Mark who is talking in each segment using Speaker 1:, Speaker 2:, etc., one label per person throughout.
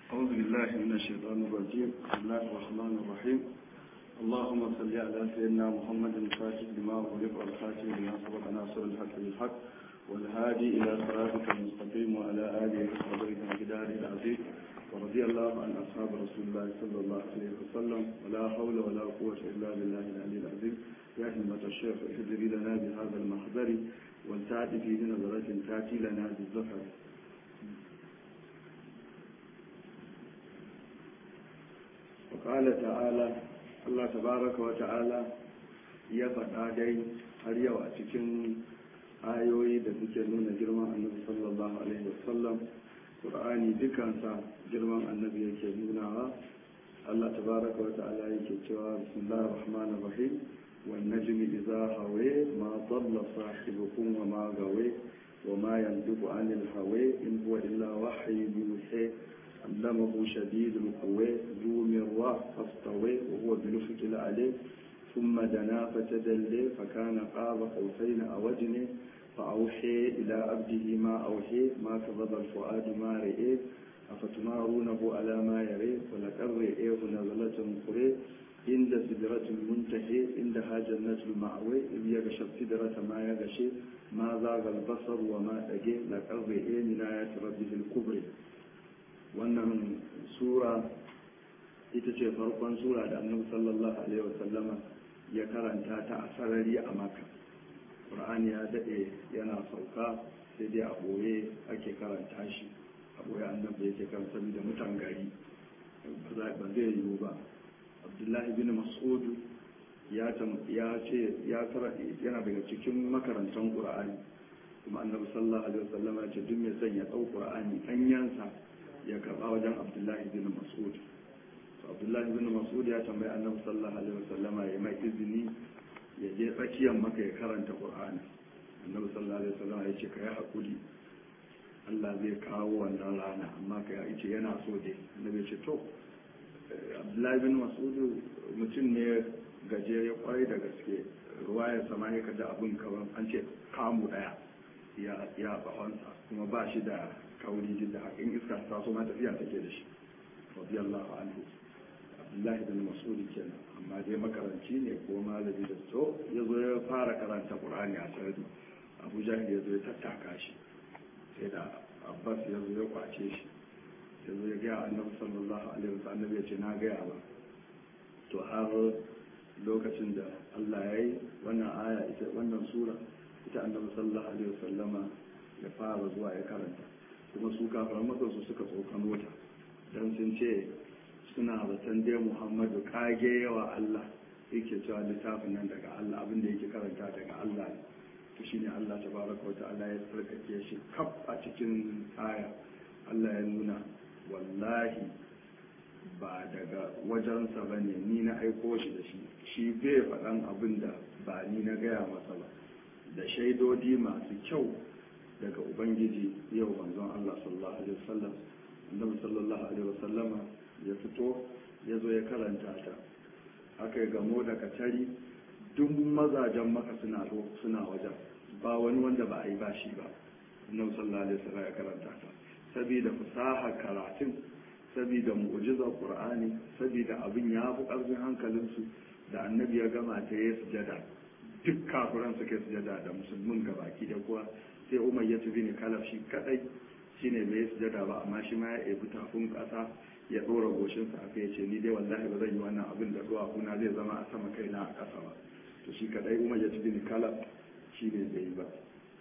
Speaker 1: أعوذ بالله من الشيطان الرجيم بسم الله الرحمن الرحيم اللهم صل على سيدنا محمد الفاتح لما أغلق والخاتم لما سبق ناصر الحق بالحق والهادي إلى صراطك المستقيم وعلى آله وصحبه وجداره العزيز ورضي الله عن أصحاب رسول الله صلى الله عليه وسلم ولا حول ولا قوة إلا بالله العلي العظيم يا همة الشيخ احذري لنا بهذا المحضر والتعد في نظرة تأتي لنا بالزفر وقال تعالى الله تبارك وتعالى ya faɗa dai har yau a cikin ayoyi da suke nuna girman annabi sallallahu alaihi wasallam qur'ani dukansa girman annabi yake nunawa Allah tabaraka wa ta'ala yake cewa bismillahir rahmanir rahim wan najmi idza hawa ma dalla sahibukum wa ma gawa wa ma yantiqu anil hawa in huwa illa wahyu yuha علمه شديد القوى ذو مرة فاستوى وهو بنفق العلي ثم دنا فتدلي فكان قاب قوسين أو أدنى فأوحي إلى عبده ما أوحي ما كذب الفؤاد ما رئي أفتمارونه على ما يري ولقد رئيه نزلة قري عند سدرة المنتهي عندها جنة المأوي إذ يغشى السدرة ما يغشي ما زاغ البصر وما أجي لقد رئي من آيات ربه الكبرى wannan sura ita ce farkon sura da annabi sallallahu alaihi wasallama ya karanta ta a sarari a maka ƙur'ani ya daɗe yana sauka sai dai a ɓoye ake karanta shi a ɓoye annabi yake karanta da mutan gari ba zai yiwu ba abdullahi bin mas'ud ya ce yana daga cikin makarantar ƙur'ani kuma annabi sallallahu alaihi wasallama ya ce duk mai son ya ɗau ƙur'ani ɗanyansa ya karba wajen abdullahi bin mas'ud abdullahi bin mas'ud ya tambayi annabi sallallahu alaihi wasallama ya mai izini ya je tsakiyar maka ya karanta qur'ani annabi sallallahu alaihi wasallama ya ce ka yi hakuri Allah zai kawo wannan rana amma ka ya ce yana so dai annabi ya ce to abdullahi bin mas'ud mutum ne gajere kwarai da gaske ruwayar sama ya kaji abin kawan an ce kamu daya ya bahonsa kuma ba shi da kauri duk da haka in iska ta so ma tafiya take da shi radiyallahu anhu abdullahi bin mas'ud kenan amma dai makaranci ne ko malami da to ya zo ya fara karanta qur'ani a sarari abu jahil ya zo ya tattaka shi sai da abbas ya zo ya kwace shi ya zo ya gaya annabi sallallahu alaihi wasallam ya ce na gaya ba to har lokacin da Allah ya yi wannan aya ita wannan sura ita annabi sallallahu alaihi wasallama ya fara zuwa ya karanta kuma su kafaran matsarsu suka tsokano ta don sun ce suna zaton dai muhammadu kage yawa allah yake cewa littafin nan daga allah abinda yake karanta daga allah ne to shine allah ta baraka wata allah ya tsarkake shi kaf a cikin aya allah ya nuna wallahi ba daga wajensa ba ne ni na aiko shi da shi shi bai faɗan abin da ba ni na gaya masa ba da shaidodi masu kyau daga ubangiji yau manzon Allah sallallahu alaihi wasallam annabi sallallahu alaihi wasallama ya fito ya zo ya karanta ta aka gamo da katari duk mazajen maka suna suna wajen ba wani wanda ba a yi ba shi ba annabi sallallahu alaihi wasallam ya karanta ta saboda fasaha karatun saboda mu'jizar qur'ani saboda abin ya fi karfin hankalinsu da annabi ya gama ta ya sujada duk kafiran suke sujada da musulmin gabaki da kuwa sai umar ya tafi ne kalaf shi kadai shine bai sujada ba amma shi ma ya ebi tafin kasa ya dora goshinsa aka yace ni dai wallahi ba zan yi wannan abin da zuwa kuna zai zama a sama kaina a kasa ba to shi kadai umar ya tafi ne kalaf shi ne bai yi ba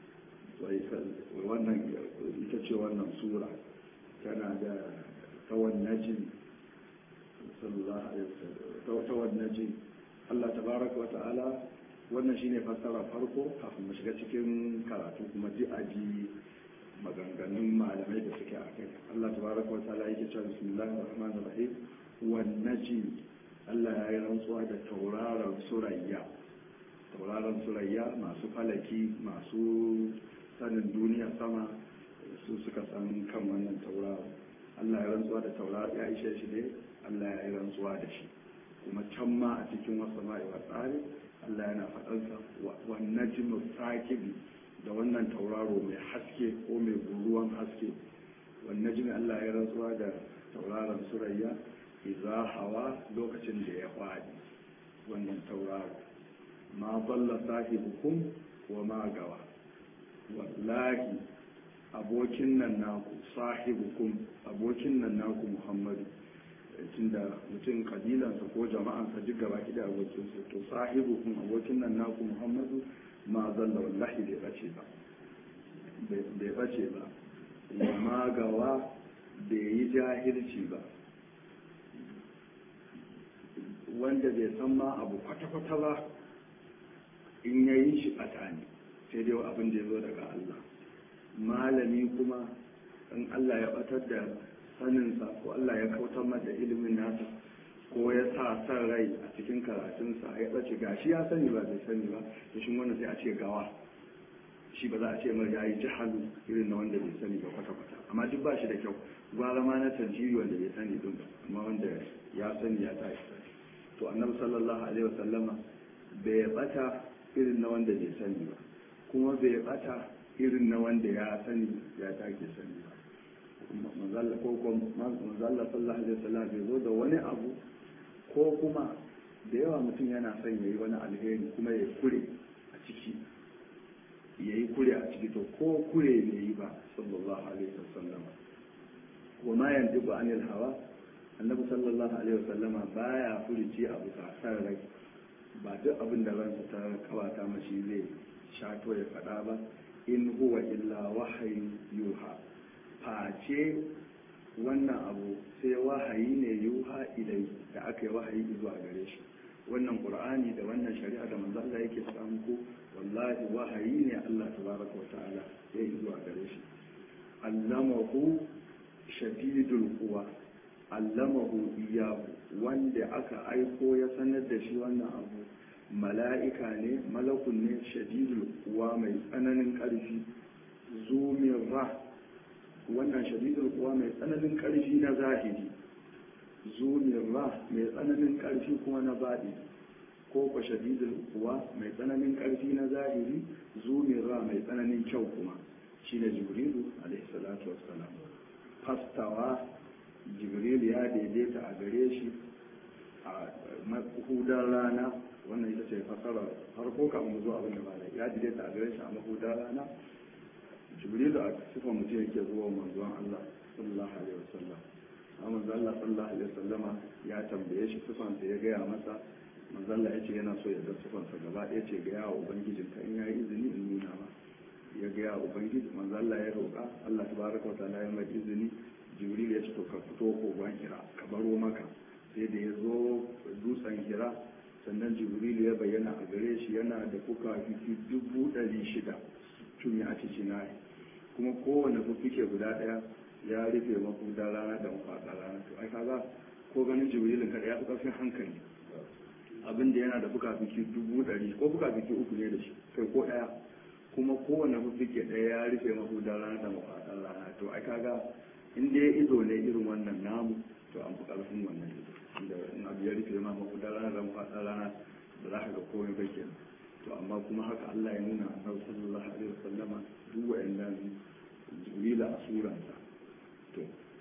Speaker 1: wannan ita ce wannan sura tana da tawan najin sallallahu alaihi wasallam tawan najin Allah tabaraka wa ta'ala wannan shine fassara farko kafin mu shiga cikin karatu kuma ji aji maganganun malamai da suke a kai Allah tabaraka wa ta'ala yake cewa bismillahir rahmanir rahim wan najm Allah ya yi rantsuwa da tauraron surayya tauraron surayya masu falaki masu sanin duniya sama su suka san kan wannan tauraron Allah ya rantsuwa da tauraron ya ishe shi ne Allah ya yi rantsuwa da shi kuma can ma a cikin wasu ma'iwa tsari Allah yana faɗansa wannan jimin sakibi da wannan tauraro mai haske ko mai guruwan haske wannan jimin Allah ya rantsuwa da tauraron surayya iza hawa lokacin da ya faɗi wannan tauraro ma balla sahibukum wa ma gawa wallahi abokin nan naku sahibukum abokin nan naku muhammadu tunda mutum kabilansa ko jama'ansa duk gaba da abokinsa to sahibukum abokin nan naku muhammadu ma zalla wallahi bai bace ba bai bace ba wa ma gawa bai yi jahilci ba wanda bai san ma abu kwata-kwata ba in ya yi shi ɓata ne sai dai abin da ya zo daga Allah malami kuma in Allah ya ɓatar da saninsa ko Allah ya kautar mata ilimin nasa ko ya sa san rai a cikin karatunsa ya ɓace gashi ya sani ba bai sani ba to shi wannan sai a ce gawa shi ba za a ce mai ya yi jihalu irin na wanda bai sani ba kwata-kwata amma duk ba shi da kyau gwara ma na tarjiri wanda bai sani din ba amma wanda ya sani ya tashi to annabi sallallahu alaihi wasallama bai bata irin na wanda bai sani ba kuma bai bata irin na wanda ya sani ya take sani ba manzalla ko ko manzalla sallallahu alaihi wasallam bai zo da wani abu ko kuma da yawa mutum yana son yayi wani alheri kuma ya kure a ciki yayi kure a ciki to ko kure ne yi ba sallallahu alaihi wasallam wa ma yantiqu anil hawa annabi sallallahu alaihi wasallama baya furici abu san rai ba duk abin da ransa ta kawata mashi zai shato ya faɗa ba in huwa illa wahayi yuha face wannan abu sai wahayi ne yuha ilai da aka yi wahayi zuwa gare shi wannan qur'ani da wannan shari'a da manzo Allah yake faɗa muku wallahi wahayi ne Allah tabaraka wa ta'ala ya yi zuwa gare shi allamahu shadidul quwa allamahu iyahu wanda aka aiko ya sanar da shi wannan abu mala'ika ne malakun ne shadidul kuwa mai tsananin ƙarfi zumin ra wannan shadidul kuwa mai tsananin ƙarfi na zahiri zumin ra mai tsananin ƙarfi kuma na baɗi ko kwa shadidul kuwa mai tsananin ƙarfi na zahiri zumin ra mai tsananin kyau kuma shine jibrilu alaihi salatu wassalam fastawa jibril ya daidaita a gare shi a mahudar rana wannan ita ce fasara farko kafin mu zo abin da bala ya daidaita a gare shi a mahudar rana jibril a sifan mutum yake zuwa manzon Allah sallallahu alaihi wasallam amma manzon Allah sallallahu alaihi wasallama ya tambaye shi sifan sa ya gaya masa manzon Allah ya ce yana so ya ga sifan sa gaba ɗaya ce ga yawa ubangijinka in yayi izini in nuna ma ya ga yawa ubangiji manzon Allah ya roƙa Allah tabaraka wa ta'ala ya mai izini jibril ya ce to ka fito kogon hira ka baro maka sai da ya zo dutsen hira sannan jibril ya bayyana a gare shi yana da fuka fiki dubu ɗari shida tun ya ci cinai kuma kowane fuffuke guda ɗaya ya rufe mafuda rana da mafaɗa rana to ai kaga ko ganin jibrilin kada ya fi ƙarfin hankali abin da yana da fuka fiki dubu ɗari ko fuka fiki uku ne da shi kai ko ɗaya kuma kowane fuffuke ɗaya ya rufe mafuda rana da mafaɗa rana to ai kaga in dai ido ne irin wannan namu to an fi ƙarfin wannan ido inda in abu ya rufe ma mafudar rana da mafaɗar rana da za ka ga komai ba kenan to amma kuma haka Allah ya nuna annabi sallallahu alaihi wasallama duk wa'annan jibrila a suranta to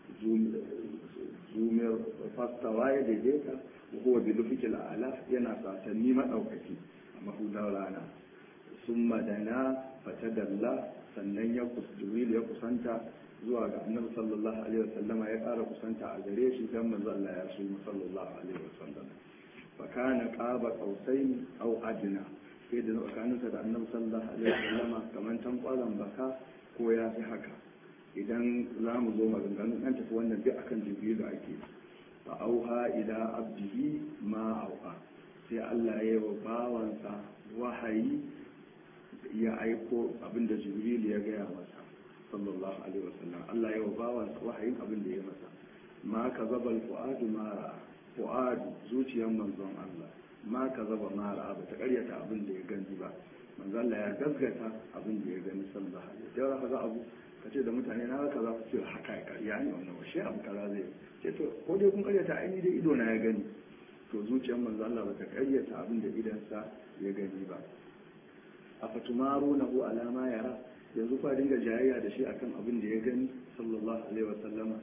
Speaker 1: zumiyar fastawa ya daidaita wa huwa bi lufikil a'la yana sasanni madaukaki a mafudar rana sun madana fatadalla sannan ya jibril ya kusanta zuwa ga annabi sallallahu alaihi wasallama ya ƙara kusanta a gare shi dan manzo Allah ya su sallallahu alaihi wasallam fa kana qaba qausain aw adna sai da tsakaninsa da annabi sallallahu alaihi wasallama kaman tankwalan baka ko ya fi haka idan za mu zo maganganun an tafi wannan duk akan jibrilu ake fa auha ila abdihi ma auha sai Allah ya yi wa bawansa wahayi ya aiko abinda jibrilu ya gaya masa sallallahu alaihi wasallam Allah ya bawa wahayin abin da ya masa ma ka zaba fu'adu ma ra'a fu'adu zuciyar manzon Allah ma ka zaba ma ra'a ba ta karyata abin da ya gani ba manzon Allah ya gaskata abin da ya gani sallallahu alaihi wasallam ka ga abu ka ce da mutane na ga kaza ce haka ya karya ne wannan washe abu kaza zai ce to ko dai kun karyata aini dai ido na ya gani to zuciyar manzon Allah ba ta karyata abin da idansa ya gani ba afatumarunahu alama yara yanzu kwa dinga jayayya da shi akan abin da ya gani sallallahu alaihi wasallama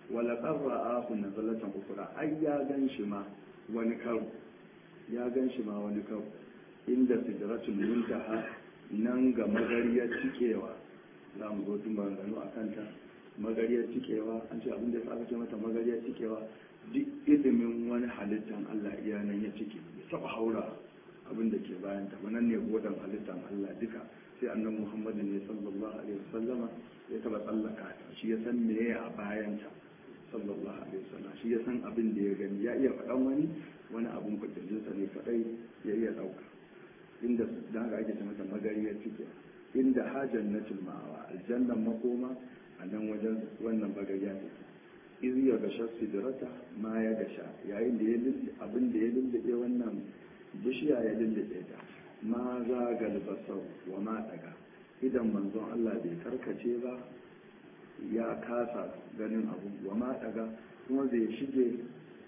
Speaker 1: wala qarra'ahu nazalatan ukra ai ya gan shi ma wani karo ya gan shi ma wani karo inda sidratul muntaha nan ga magariyar cikewa za mu zo tun maganganu a kanta magariyar cikewa an ce abin da ya aka ce mata magariyar cikewa duk ilimin wani halittan Allah iya nan ya cike ya saba haura abin da ke bayan ta nan ne godan halittan Allah duka sai annan Muhammadu ne sallallahu alaihi wasallama ya taba tsallaka ta shi ya san meye a bayan ta sallallahu alaihi wasallam shi ya san abin da ya gani ya iya faɗan wani wani abun kwatancinsa ne kaɗai ya iya ɗauka inda da haka ake ce mata magariyar cike inda hajar na ma'awa aljannan makoma a nan wajen wannan bagariya ne iz ya gasha sidrata ma ya gasha yayin da ya lulle abin da ya lullube wannan bishiya ya lullube ta ma za galbasau wa ma daga idan manzon Allah bai karkace ba ya kasa ganin abu wa ma daga kuma bai shige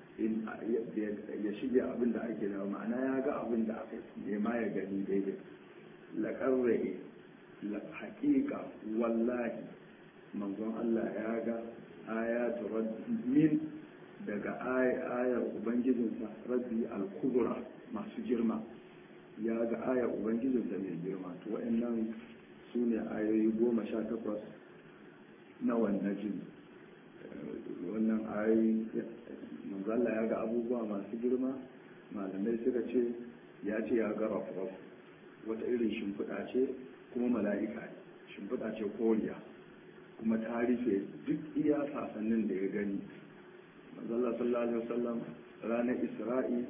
Speaker 1: ya shige abin da ake da ma'ana ya ga abin da aka nema ya gani daidai laƙarrae haƙiƙa wallahi manzon Allah ya ga ayatu min daga ayar ubangijinsa rabbi al-kubra masu girma ya ga ayar ubangijinsa mai girma to wa'annan su ne ayoyi goma sha takwas na wannan jin wannan ayoyi manzo Allah ya ga abubuwa masu girma malamai suka ce ya ce ya ga rafraf wata irin shimfiɗa ce kuma mala'ika ne shimfiɗa ce koriya kuma ta rufe duk iya sasannin da ya gani manzo Allah sallallahu alaihi wasallam ranar Isra'i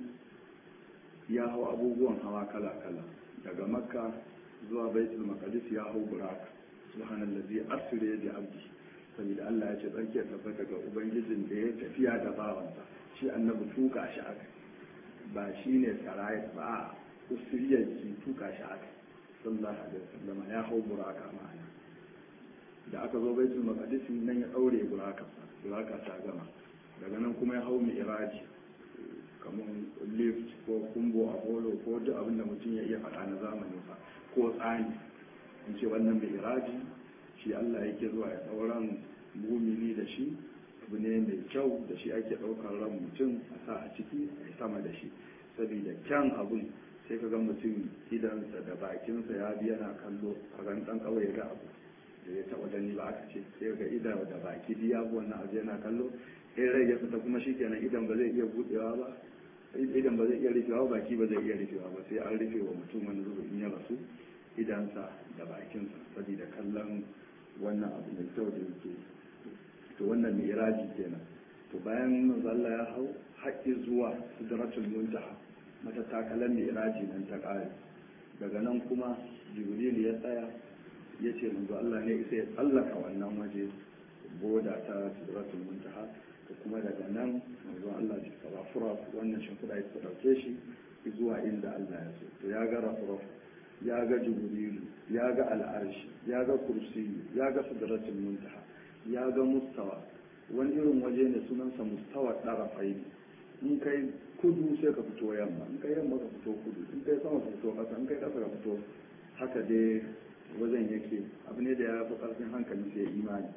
Speaker 1: ya hau abubuwan hawa kala-kala daga makka zuwa baitul maqdis ya hau buraka subhanallazi asra bi abdi saboda Allah ya ce tsarki ya tabbata ga ubangijin da ya tafiya da bawansa shi annabi tuka shi aka ba shi ne sarayat ba a usiriyar ki tuka shi aka sallallahu alaihi wasallam ya hau buraka ma'ana da aka zo baitul maqdis nan ya daure buraka buraka ta gama daga nan kuma ya hau mi'raji kamar lift ko kumbo apollo ko duk abin da mutum ya iya faɗa na zamanin sa ko tsani in ce wannan mi'raji shi Allah yake zuwa ya ɗauran mumini da shi abu ne mai kyau da shi ake ɗaukar ran mutum a sa a ciki a sama da shi saboda kyan abun sai ka ga mutum idansa da bakinsa ya bi yana kallo a ran ɗan kawai ya ga abu da ya taɓa gani ba aka ce sai ga idan da baki biya wannan abu yana kallo in rai ya fita kuma shi kenan idan ba zai iya buɗewa ba idan ba zai iya rufewa baki ba zai iya rufewa ba sai an rufe wa mutum wani zuba in ya rasu idansa da bakinsa saboda kallon wannan abu mai kyau da yake to wannan mai iraji kenan to bayan manzo Allah ya hau haƙƙi zuwa sidratul muntaha mata takalan mai iraji nan ta ƙare daga nan kuma jibril ya tsaya ya ce manzo Allah ne sai ya tsallaka wannan waje boda ta sidratul muntaha to kuma daga nan manzo Allah ya tsara fura wannan shimfiɗa ya ɗauke shi zuwa inda Allah ya so to ya ga rafraf ya ga jibrilu ya ga al'arshi ya ga kursiyu ya ga sidratul muntaha ya ga mustawa wani irin waje ne sunansa mustawa ɗarafai in kai kudu sai ka fito yamma in kai yamma ka fito kudu in kai sama ka fito ƙasa in kai ƙasa ka fito haka dai wajen yake abu ne da ya fi ƙarfin hankali sai imani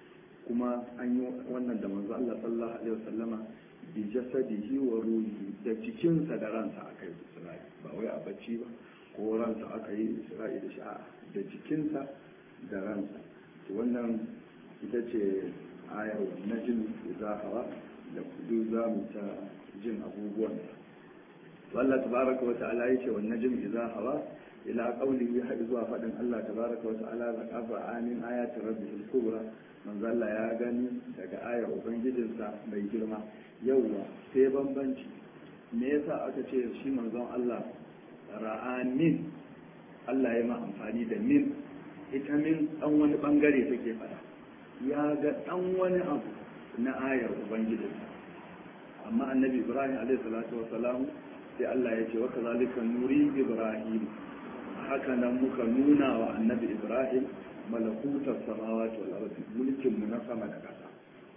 Speaker 1: kuma an yi wannan da manzo Allah sallallahu alaihi wasallama bi jasadihi wa ruhi da cikinsa da ransa akai Isra'i ba wai a bacci ba ko ransa aka yi Isra'i da sha'a da jikinsa da ransa to wannan ita ce ayar najm idza hawa da kudu za mu ta jin abubuwan Allah tabaraka wa ta'ala yace wan najm idza hawa ila qawlihi har zuwa fadin Allah tabaraka wa ta'ala la qafa amin ayati rabbihil kubra manzo Allah ya gani daga ayar ubangijinsa mai girma yauwa sai bambanci me yasa aka ce shi manzon Allah ra'anin Allah ya ma amfani da min ita min dan wani bangare take fada ya ga dan wani abu na ayar ubangijinsa amma annabi ibrahim alaihi salatu wasalam sai Allah ya ce wa kazalika nuri ibrahim haka nan muka nuna wa annabi ibrahim malakutar samawati wal ardi mulkin mu na sama da ƙasa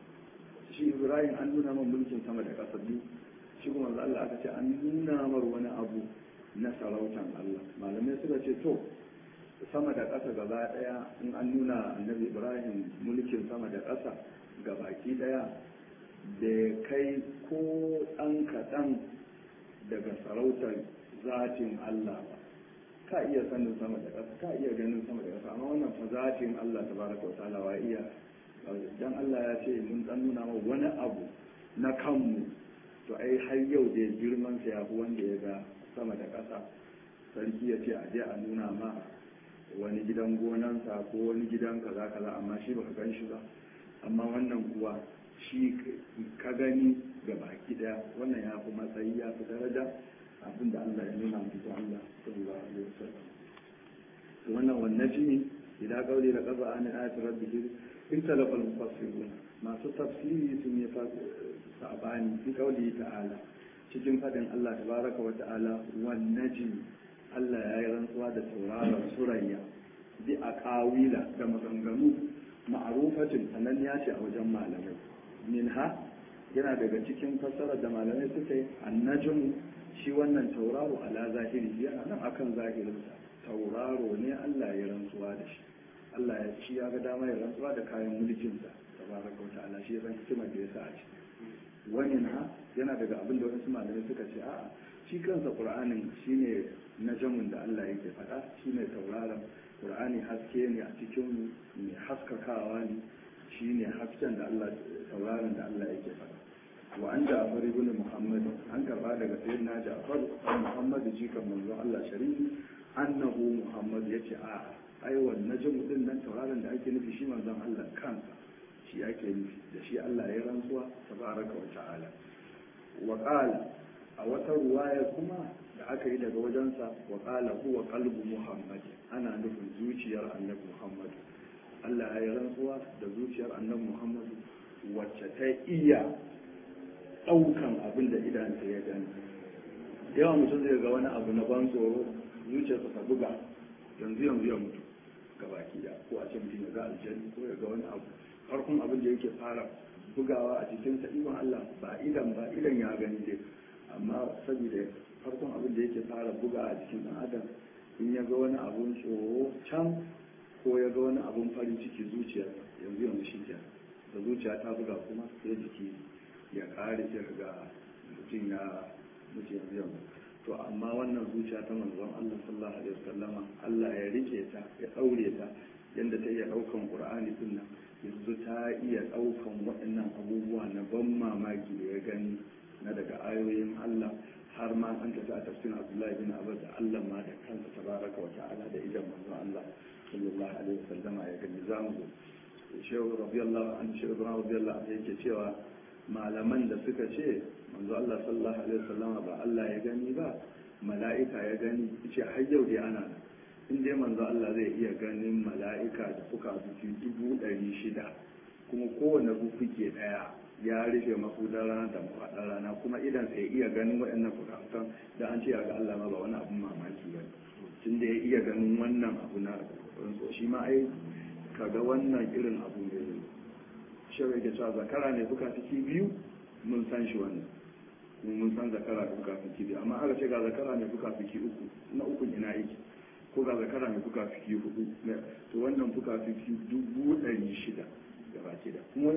Speaker 1: shi ibrahim an nuna man mulkin sama da ƙasa biyu shi kuma Allah aka ce an nuna mar wani abu na sarautan Allah malamai suka ce to sama da ƙasa gaba ɗaya in an nuna annabi ibrahim mulkin sama da ƙasa ga baki ɗaya bai kai ko ɗan kaɗan daga sarautar zatin Allah ba ka iya sanin sama da ƙasa ka iya ganin sama da ƙasa amma wannan fa zatin Allah tabaraka wa ta'ala wa iya dan Allah ya ce mun dan nuna ma wani abu na kanmu to ai har yau da girman sa ya fi wanda ya ga sama da ƙasa sarki ya ce a je a nuna ma wani gidan gonansa ko wani gidan kaza kaza amma shi baka gan shi ba amma wannan kuwa shi ka gani ga baki daya wannan ya fi matsayi ya fi daraja abinda Allah ya nuna mutu Allah sallallahu alaihi wasallam to wannan wannan shi idan kauli da kaza an ayatu rabbih in talafa al-mufassirun masu tafsiri sun yi sabani fi kauli ta'ala cikin fadin Allah tabaraka wa ta'ala wan najm Allah ya yi rantsuwa da tauraron surayya bi a kawila da maganganu ma'arufatin sanan ya ce a wajen malamai minha yana daga cikin fassarar da malamai suka yi annajmu shi wannan tauraro ala zahiri yana nan akan zahirinsa tauraro ne Allah ya rantsuwa da shi Allah ya ci ya ga dama ya rantsuwa da kayan mulkinsa tabaraka wa ta'ala shi ya san hikimar da ya sa a ciki wani na yana daga abin da wasu malamai suka ce a'a shi kansa qur'anin shine najamun da Allah yake faɗa shine tauraron qur'ani haske ne a cikin mai haskakawa ne shine hasken da Allah tauraron da Allah yake faɗa wa an ja'far ibn muhammad an karba daga sayyidina ja'far an muhammad jikan manzo Allah sharifi annahu muhammad yace a ai wannan najm din nan tauraron da ake nufi shi manzon Allah kansa shi ake nufi da shi Allah ya rantsuwa tabaraka wa ta'ala wa qala a wata ruwaya kuma da aka yi daga wajensa wa qala huwa qalbu muhammad ana nufin zuciyar annabi muhammad Allah ya yi rantsuwa da zuciyar annabi muhammad wacce ta iya ɗaukan abin da idanta ya gani yawa mutum zai ga wani abu na ban tsoro zuciyarsa ta buga yanzu yanzu ya mutu ga baki da ko a ce mutum ya ga aljani ko ya ga wani abu farkon abin da yake fara bugawa a cikin sa ikon Allah ba idan ba idan ya gani dai amma saboda farkon abin da yake fara buga a cikin ɗan adam in ya ga wani abun tsoro can ko ya ga wani abun farin ciki zuciyar yanzu yanzu shi ke da zuciya ta buga kuma sai jiki ya kare sai ga mutum ya mutu yanzu yanzu to amma wannan zuciya ta manzon Allah sallallahu alaihi wasallama Allah ya rike ta ya daure ta yanda ta iya daukan Qur'ani din nan yanzu ta iya daukan waɗannan abubuwa na ban mamaki da ya gani na daga ayoyin Allah har ma an tafi a tafsirin Abdullahi bin Abbas da Allah ma da kansa tabaraka wa ta'ala da idan manzon Allah sallallahu alaihi wasallama ya gani zamu zo shehu radiyallahu anhu shehu radiyallahu anhu yake cewa malaman da suka ce manzo Allah sallallahu alaihi wasallam ba Allah ya gani ba mala'ika ya gani ce har yau dai ana nan in dai manzo Allah zai iya ganin mala'ika da fuka fuki dubu ɗari shida kuma kowane fuke ɗaya ya rufe mafudar rana da mafaɗar rana kuma idan sai iya ganin waɗannan fukafukan da an ce ga Allah ma ba wani abun mamaki ba tun da ya iya ganin wannan abu na rantsuwa shi ma ai kaga wannan irin abu ne shawai ke cewa zakara ne fuka fuki biyu mun san shi wannan mun san zakara da fuka fuki biyu amma aka ce ga zakara ne fuka fuki uku na uku ina yake ko ga zakara ne fuka fuki hudu to wannan fuka fuki dubu ɗari shida da baki da kuma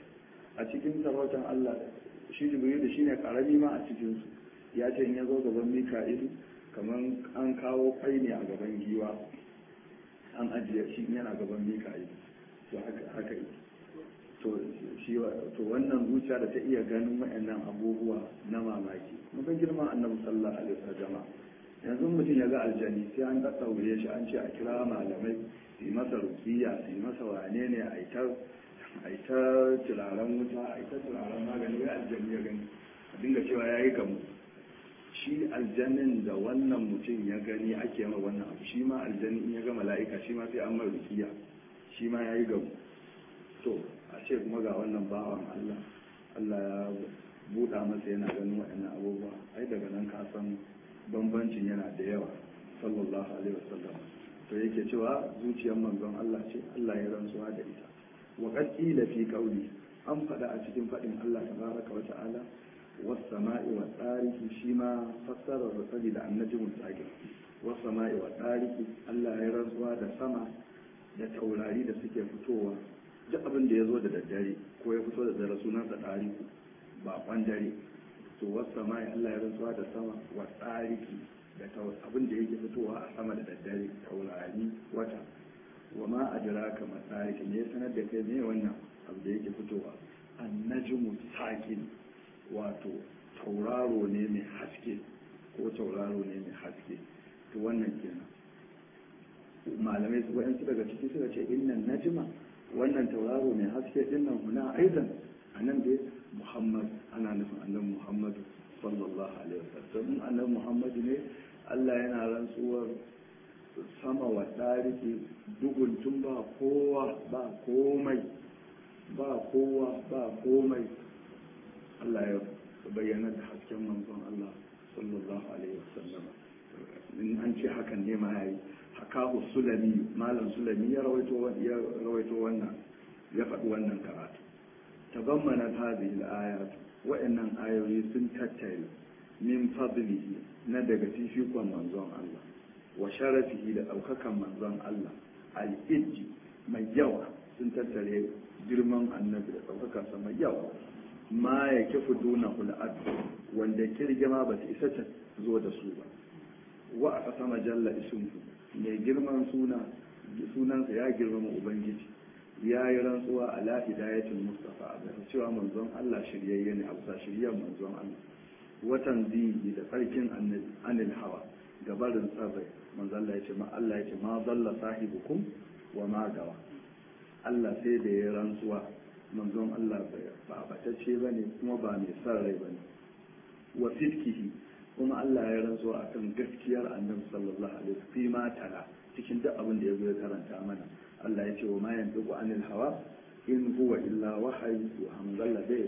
Speaker 1: a cikin sarautar Allah shi jibril da shine karami ma a cikin su ya ce in ya zo gaban mika'il kamar an kawo kai ne a gaban giwa an ajiye shi yana gaban mika'il to haka haka yi to shi to wannan zuciya da ta iya ganin waɗannan abubuwa na mamaki mun girman annabi sallallahu alaihi wasallam yanzu mutum ya ga aljani sai an daddaure shi an ce a kira malamai su yi masa rukiya su yi masa wane ne a ita a ita turaren wuta a ita turaren magani wai aljani ya gani a dinga cewa ya yi gamu shi aljanin da wannan mutum ya gani ake ma wannan abu shi ma aljani in ya ga mala'ika shi ma sai an mai rukiya shi ma ya yi gamu to a ce kuma ga wannan bawan Allah Allah ya buɗa masa yana ganin waɗannan abubuwa ai daga nan ka san bambancin yana da yawa sallallahu alaihi wasallam to yake cewa zuciyar manzon Allah ce Allah ya rantsuwa da ita wa qad qila fi qawli an faɗa a cikin faɗin Allah tabaraka wa ta'ala was sama'i wa tarihi shi ma fassara da sabi da annabi mutaqin was sama'i wa tarihi Allah ya rantsuwa da sama da taurari da suke fitowa duk abin da ya zo da daddare ko ya fito da dare sunansa tariku bakon dare to wasu mai Allah ya rantsuwa da sama wa tsariki da abin da yake fitowa a sama da daddare taurari wata wa ma adraka ma tsariki ne sanar da kai ne wannan abu da yake fitowa annajmu sakin wato tauraro ne mai haske ko tauraro ne mai haske to wannan kenan malamai su wayansu daga ciki suka ce innan najma wannan tauraro mai haske dinnan huna aidan anan dai muhammad ana nufin annabi muhammadu sallallahu alaihi wasallam annabi muhammadu ne Allah yana rantsuwar sama wa tariki dugun tun ba kowa ba komai ba kowa ba komai Allah ya bayyana da hasken manzon Allah sallallahu alaihi wasallam in an ce hakan ne ma yayi hakahu sulami malam sulami ya rawaito ya rawaito wannan ya faɗi wannan karatu tabammana hadhihi al-ayat wa'annan ayoyi sun tattare min fadlihi na daga fifikon manzon Allah wa sharafihi da ɗaukakan manzon Allah al-ijji mai yawa sun tattare girman annabi da ɗaukakansa mai yawa ma ya kifu duna hul'ad wanda kirgima ba ta isa ta zo da su ba wa a ƙasa majalla isunku mai girman suna sunansa ya girmama ubangiji ya yi rantsuwa a la hidayatul mustafa a bisa cewa manzon Allah shiryayye ne a bisa shiryan manzon Allah watan zihi da tsarkin annabi anil hawa gabarin tsarrai manzon Allah ya ce ma Allah ya ce ma dalla sahibukum wa ma gawa Allah sai da ya rantsuwa manzon Allah ba batacce ba ne kuma ba mai son rai ba ne wa fitkihi kuma Allah ya rantsuwa akan gaskiyar annabi sallallahu alaihi wasallam fi ma tara cikin duk abin da ya zo ya karanta mana Allah ya ce wa ma yantiqu anil hawa in huwa illa wahayi wa hamdalla dai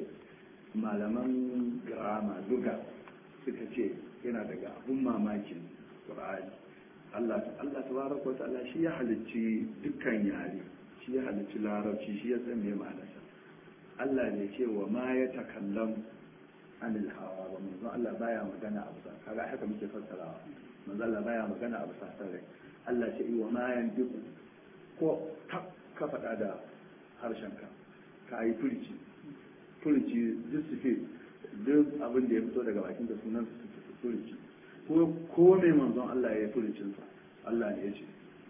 Speaker 1: malaman grama duga suka ce yana daga abun mamakin Qur'ani Allah Allah tabaraka wa ta'ala shi ya halicci dukkan yare shi ya halicci larabci shi ya san me ma'anarsa Allah ne ce wa ma ya takallam anil hawa ba manzon Allah baya magana a bisa kaga haka muke fassarawa manzon Allah baya magana a bisa sarai Allah ce wa ma yandiku ko ka ka faɗa da harshenka ka yi furici furici duk suke duk abin da ya fito daga bakin da sunan furici ko ko mai manzon Allah ya yi furicinsa Allah ne ya ce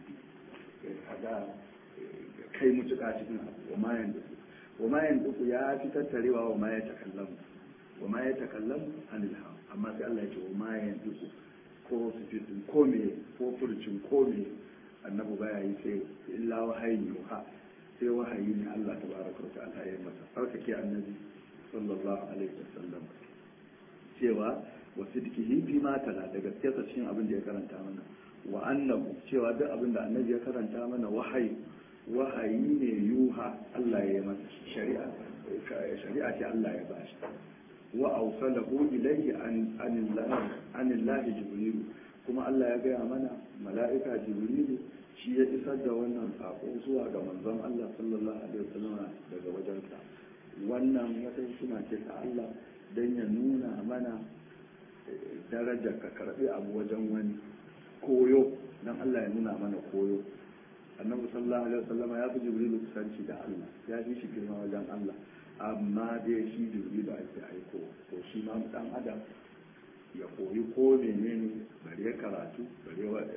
Speaker 1: kaga kai mutuka cikin abu wa ma yandiku wa ma yandiku ya fi tattarewa wa ma ya takallamu wa ma ya takallamu anil hawa amma sai Allah ya ce wa ma yandiku ko su ko me ko furcin ko me annabi baya yi sai illa wahayi yuha sai wahayi ne Allah tabaraka wa ta'ala ya masa farkake annabi sallallahu alaihi wasallam cewa wa sidqihi fi ma tala da gaskiyarsa cikin abin da ya karanta mana wa annahu cewa duk abin da annabi ya karanta mana wahayi wahayi ne yuha Allah ya yi masa shari'a shari'a ce Allah ya bashi wa awsalahu ilayhi an anillahi anillahi jibril kuma Allah ya gaya mana mala'ika jibrilu shi ya isar da wannan sako zuwa ga manzon Allah sallallahu alaihi wasallam daga wajensa wannan wata suna ce ta Allah don ya nuna mana darajar ka karbi abu wajen wani koyo don Allah ya nuna mana koyo annabi sallallahu alaihi wasallam ya fi jibrilu kusanci da Allah ya fi shi girma wajen Allah amma dai shi jibrilu ake aiko to shi ma dan adam ya koyi ko menene bare karatu bare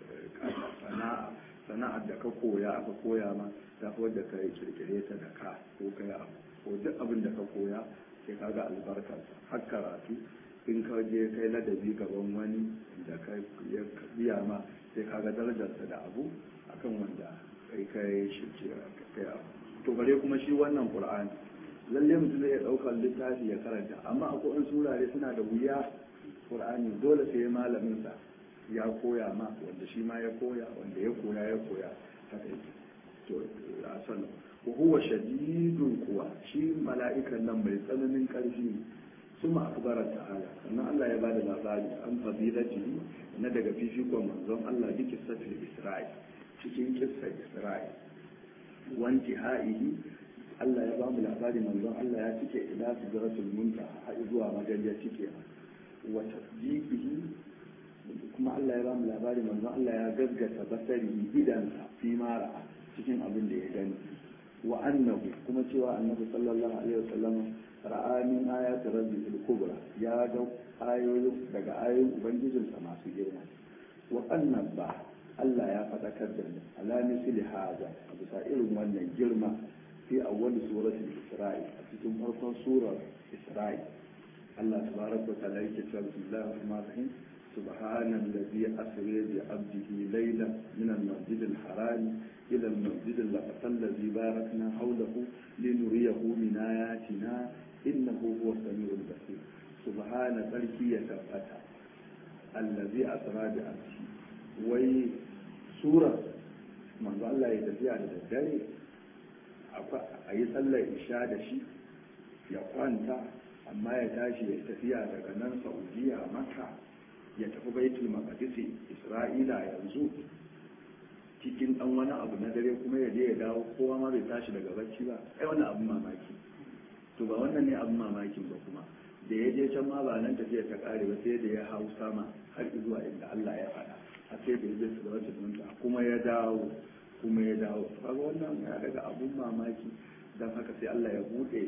Speaker 1: sana'a sana'ar da ka koya aka koya ma ta wadda ka yi kirkire ta da ka ko kai abu ko duk abin da ka koya sai ka ga albarkarsa har karatu in ka je kai ladabi gaban wani da ka biya ma sai ka ga darajarsa da abu akan wanda kai kai shi kai abu to bare kuma shi wannan qur'ani lalle mutum zai ɗaukar littafi ya karanta amma akwai wani surare suna da wuya qur'ani dole sai malamin sa ya koya ma wanda shi ma ya koya wanda ya koya ya koya haka yake to a san wa huwa shadidul quwa shi mala'ikan nan mai tsananin karfi suma akbara ta'ala sannan Allah ya bada labari an fadilati na daga fifikon manzon Allah bi kissatul isra'il cikin kissar isra'il wanti ha'ihi Allah ya bamu labari manzon Allah ya cike ila sidratul muntaha har zuwa magariya cike wa tasdiqihi kuma Allah ya bamu labari manzon Allah ya gaggata basari idansa fi mara cikin abin da ya gani wa annahu kuma cewa annabi sallallahu alaihi wasallam
Speaker 2: ra'a min ayati rabbil kubra ya ga ayoyin daga ayoyin ubangijinsa masu girma wa annaba Allah ya faɗakar da mu ala misli haza a bisa irin wannan girma fi awwal suratul isra'i a cikin farkon surar isra'i Allah tabaraka wa ta'ala yake cewa bismillahir rahmanir rahim سبحان الذي أسري بعبده ليلا من المسجد الحرام إلى المسجد الأقصى الذي باركنا حوله لنريه من آياتنا إنه هو السميع البصير سبحان تركي تفتح الذي أسرى بعبده وي سورة من الله يتفيع للدري a yi sallar isha da shi ya kwanta amma ya tashi ya tafiya daga nan saudiya maka ya tafi baitul maqdis isra'ila yanzu cikin dan wani abu na dare kuma ya je ya dawo kowa ma bai tashi daga bacci ba ai wannan abun mamaki to ba wannan ne abun mamakin ba kuma da ya je can ma ba nan tafiya ta kare ba sai da ya hau sama har zuwa inda Allah ya faɗa a sai da ya je su da wata dunta kuma ya dawo kuma ya dawo kaga wannan ya daga abun mamaki dan haka sai Allah ya bude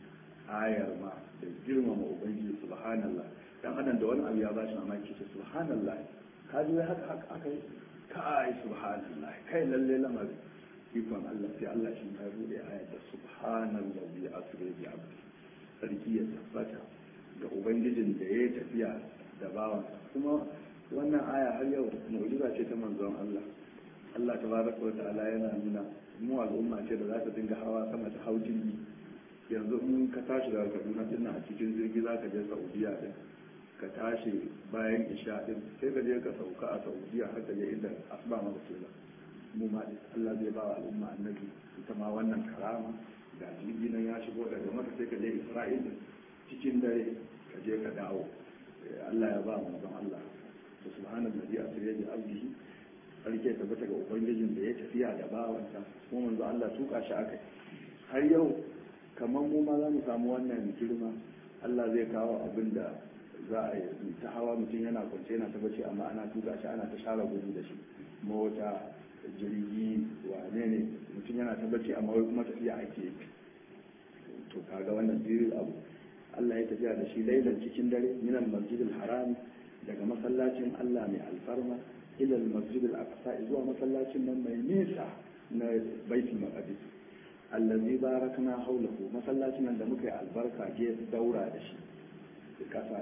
Speaker 2: ayar ma da girmama ubangiji subhanallah dan adam da wani abu ya bashi mamaki ce subhanallah ka ji haka haka aka yi kai subhanallah kai lalle lamari ikon Allah sai Allah shi ya bude ayar da subhanallah bi asri bi abdi sarki ya tabbata ga ubangijin da ya tafiya da bawan kuma wannan aya har yau mu'jiza ce ta manzon Allah Allah tabaraka wa ta'ala yana nuna mu al'umma ce da za ta dinga hawa sama ta hau jirgi yanzu in ka tashi daga Kaduna din a cikin jirgi za ka je Saudiya din ka tashi bayan isha din sai ka je ka sauka a Saudiya har ka je inda asba ma ba mu ma Allah zai ba wa al'umma annabi ita ma wannan karama ga jirgi nan ya shigo daga maka sai ka je Isra'il cikin dare ka je ka dawo Allah ya ba mu don Allah to subhanallahi asriya bi abdihi sarki tabbata ga ubangijin da ya tafiya da bawansa kuma manzo Allah tuka shi aka har yau kamar mu ma za mu samu wannan girma Allah zai kawo abin da za a yi ta hawa mutum yana kwance yana ta bace amma ana tuka shi ana ta share gudu da shi mota jirgi wane ne mutum yana ta bace amma wai kuma tafiya ake yi to kaga wannan biyu abu Allah ya tafiya da shi lailan cikin dare minal masjidil haram daga masallacin Allah mai alfarma ila al-masjid al-aqsa zuwa masallacin nan mai nisa na baitul maqdis allazi barakna hawlahu masallacin nan da muka yi albarka ge daura da shi kasa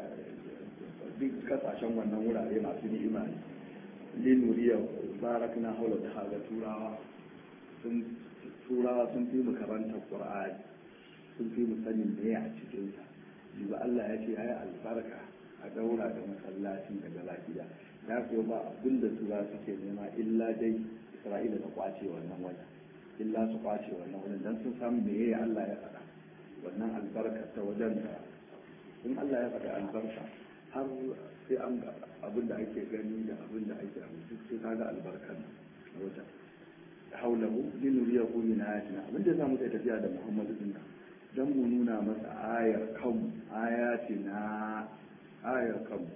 Speaker 2: duk kasashen wannan wurare masu ni'ima ne linuriya barakna hawlahu da haga turawa sun turawa sun fi mu karantar qur'ani sun fi mu sanin me a cikin sa ba Allah ya ce yayi albarka a daura da masallacin daga lafiya ya kuwa ba abin da tura suke nema illa dai isra'ila ta kwace wannan wajen illa su kwace wannan wajen don sun samu me yayi allah ya faɗa wannan albarka ta wajen da in allah ya faɗa albarka har sai an ga abin da ake gani da abin da ake abu duk sai kaga albarkan a wajen haulahu linuriyahu min ayatina abin da zamu kai tafiya da muhammadu din dan mu nuna masa ayar kanmu ayatina ayar kanmu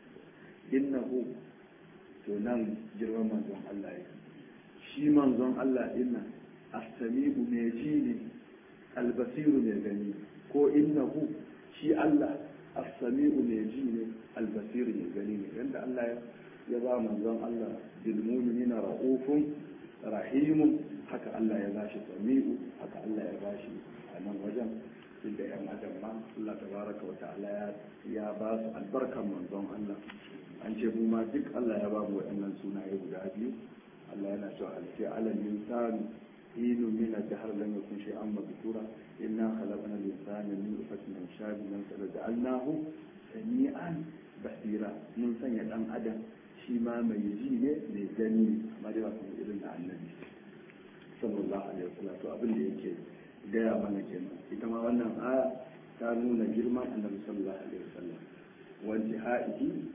Speaker 2: innahu to nan girman manzon Allah yake shi manzon Allah dinna as-sami'u mai ji ne albasiru mai gani ko innahu shi Allah as-sami'u mai ji ne albasiru mai gani ne yanda Allah ya ba manzon Allah bil mu'minina ra'ufun rahimun haka Allah ya bashi sami'u haka Allah ya bashi a nan wajen inda yan adam ma Allah tabaraka wa ta'ala ya ba su albarkan manzon Allah an ce mu ma duk Allah ya ba mu waɗannan sunaye guda biyu Allah yana cewa alfi alal insani hinu min ad-dahr lam yakun shay'an madhkura inna khalaqna al-insana min nutfatin amshajin faja'alnahu sami'an basira mun sanya dan adam shi ma mai ji ne mai gani amma dai ba kuma irin da annabi sallallahu alaihi wasallam to abin da yake gaya mana kenan ita ma wannan aya ta nuna girman annabi sallallahu alaihi wasallam wa intihaihi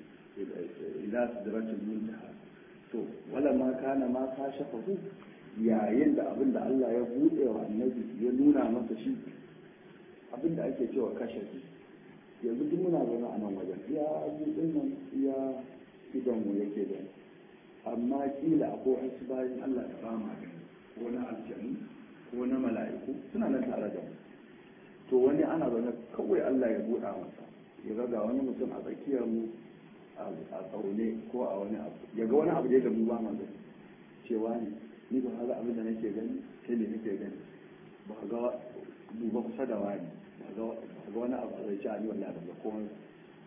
Speaker 2: ila sidratul muntaha to wala ma kana ma kashafahu yayin da abin da Allah ya bude wa annabi ya nuna masa shi abin da ake cewa kashafi yanzu duk muna zaune a nan wajen iya abin nan iya idan mu yake da amma kila akwai wasu bayan Allah da ba ma gani ko na aljanu ko na mala'iku suna nan tare da mu to wani ana zaune kawai Allah ya buɗa masa ya ga ga wani mutum a tsakiyar mu a tsaune ko a wani abu ya ga wani abu da ya gamu ba ma gani cewa ne ni ba ga abin da nake gani sai ne nake gani ba ga duba kusa da wani ba ga wani abu a zai ci ali wallahi ban ga komai ba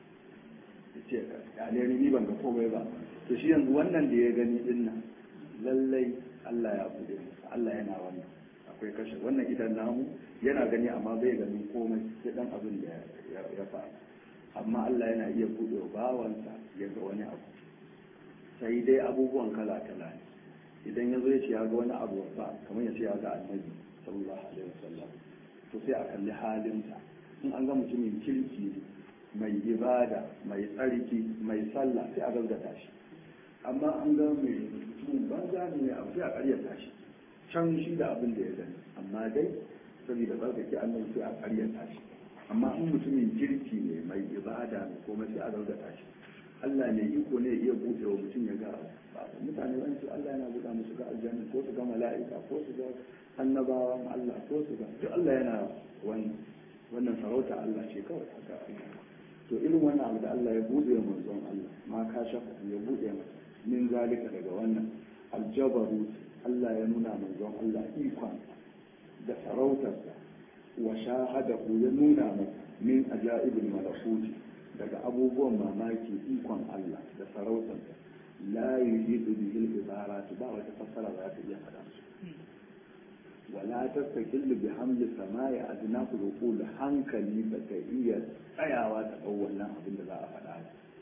Speaker 2: ce alheri ni ban ga komai ba to shi yanzu wannan da ya gani din nan lallai Allah ya bude masa Allah yana wannan akwai kashe wannan idan namu yana gani amma bai gani komai sai dan abin da ya faru amma Allah yana iya bude bawansa ya ga wani abu sai dai abubuwan kala kala ne idan ya zo ya ce ya ga wani abu ba kamar ya ce ya ga annabi sallallahu alaihi wasallam to sai a kalli halinsa in an ga mutumin kirki mai ibada mai tsarki mai sallah sai a gaggata shi amma an ga mai mutum banza ne abu sai a karyata shi can shi da abin da ya gani amma dai saboda tsarkake annan sai a karyata shi amma in mutumin kirki ne mai ibada ne kuma sai a gaggata shi Allah ne iko ne iya buɗe wa mutum ya ga mutane wani su Allah yana buɗa musu ga aljanna ko su ga mala'ika ko su ga annabawan Allah ko su ga duk Allah yana wani wannan sarauta Allah ce kawai haka to irin wannan abu da Allah ya buɗe wa manzon Allah ma ka shafa ya buɗe masa min zalika daga wannan aljabaru Allah ya nuna manzon Allah ikon da sarautarsa wa shahadahu ya nuna masa min ajaibul malakuti daga abubuwan mamaki ikon Allah da sarautarsa la yuhidu bihi al-ibarat ba wata fassara za ta iya faɗa su wala tastaqillu bi hamdi samai adna qul hankali ba ta iya tsayawa ta ɗau wannan abin da za a faɗa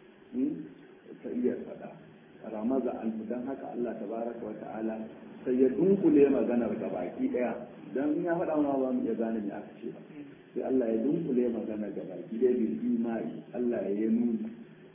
Speaker 2: ta iya faɗa ramaza an dan haka Allah tabaraka wa ta'ala sai ya dunkule maganar ga baki daya dan in ya faɗa ma ba mu iya gane me aka ce ba sai Allah ya dunkule magana ga baki daya bil imani Allah ya yi nuni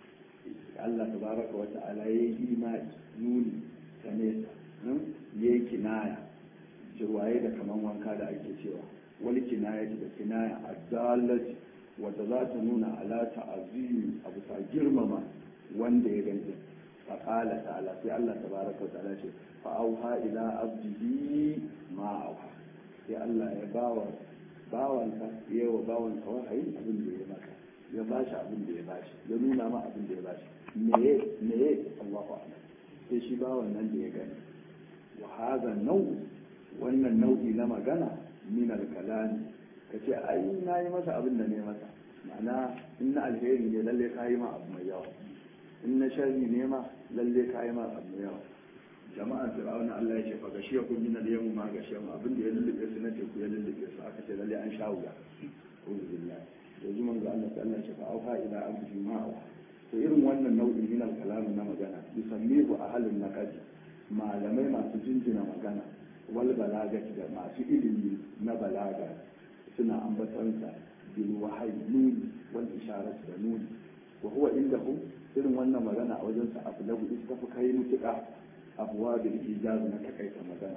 Speaker 2: Allah tabaraka wa ta'ala ya yi imani nuni ta nesa ya yi kinaya jirwaye da kaman wanka da ake cewa wani kinaya da kinaya adalati wadda za ta nuna ala ta'azimi a bisa girmama wanda ya gani faƙala ta'ala sai Allah tabaraka wa ta'ala ce fa'auha ila abdihi ma auha sai Allah ya bawa bawansa ya wa bawansa wahayi abin da ya maka ya bashi abin da ya bashi ya nuna ma abin da ya bashi meye meye Allahu a'lam sai shi bawan nan da ya gani wa hadha nau wannan nau'i na magana min al-kalami kace ai na yi masa abin da ne masa ma'ana in na alheri ne lalle ka yi ma abu mai yawa in na sharri ne ma lalle ka yi ma abu mai yawa jama'an fir'auna Allah ya ce fa gashiya kun min al-yawm ma gashiya mu abin da ya lullube su na teku ya lullube su aka ce lalle an sha wuya uzu billahi yanzu manzo Allah ta Allah ya ce fa auha ila abdi ma auha to irin wannan nau'in min al-kalam na magana yusammihu ahlun naqdi malamai masu jinjina magana wal balagati da masu ilimi na balaga suna ambatansa bil wahayi nuni wal isharat da nuni wa huwa indahu irin wannan magana a wajen sa abu lagu iska fi kai mutuka abuwa bil ijaz na takaita magana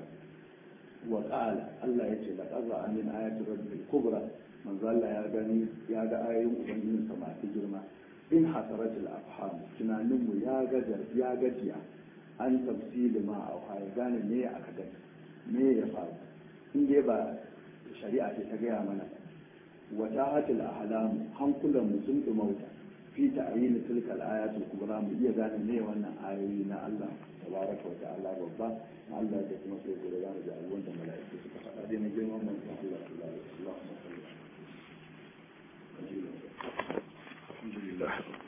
Speaker 2: wa qala Allah yace la qadra an min ayati rabbil kubra manzo Allah ya gani ya ga ayoyin ubangijin sa masu girma in hasaratul afham tunanin mu ya gajar ya gajiya an tafsili ma a ya gane me aka gani me ya faru in dai ba shari'a ce ta gaya mana wata hatil ahlam hankulan mu sun dumauta fi ta'yin tilka al-ayatul kubra mu iya gane me wannan ayoyi na Allah tabaraka wa ta'ala babba na Allah da kuma sai gobe za mu ji abubuwan da mala'iku suka faɗa dai na girman manzon Allah sallallahu alaihi wasallam alhamdulillah